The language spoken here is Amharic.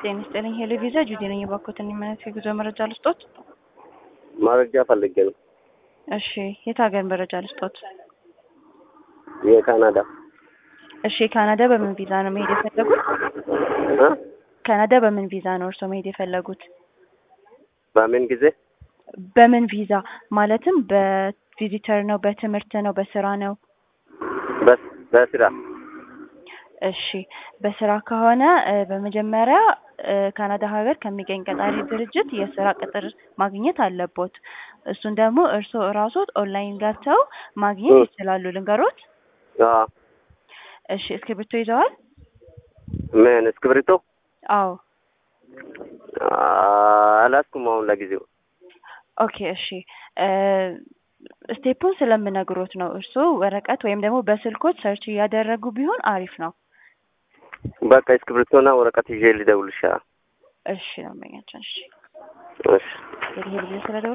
ጤና ይስጥልኝ ሄሎ ቪዛ ጁዲ ነኝ። የባኮትን የማለት የጉዞ መረጃ ልስጦት? መረጃ ፈልጌ ነው። እሺ የት ሀገር መረጃ ልስጦት? የካናዳ እሺ ካናዳ በምን ቪዛ ነው መሄድ የፈለጉት? እ ካናዳ በምን ቪዛ ነው እርስዎ መሄድ የፈለጉት? በምን ጊዜ? በምን ቪዛ ማለትም በቪዚተር ነው፣ በትምህርት ነው፣ በስራ ነው? በስ- በስራ እሺ በስራ ከሆነ እ በመጀመሪያ እ ካናዳ ሀገር ከሚገኝ ቀጣሪ ድርጅት የስራ ቅጥር ማግኘት አለቦት። እሱን ደግሞ እርስዎ እራስዎት ኦንላይን ገብተው ማግኘት እ ይችላሉ። ልንገሮት? አዎ። እሺ እስክሪብቶ ይዘዋል? ምን እስክብሪቶ? አዎ። አላስኩም አሁን ለጊዜው። ኦኬ እሺ እ ስቴፑን ስለምነግሮት ነው። እርስዎ ወረቀት ወይም ደግሞ በስልኮት ሰርች እያደረጉ ቢሆን አሪፍ ነው። በቃ እስክብሪቶና ወረቀት ይዤ ልደውልልሽ። እሺ ደንበኛችን እሺ እሺ እንግዲህ ይሄ ልጅ ስለደወለ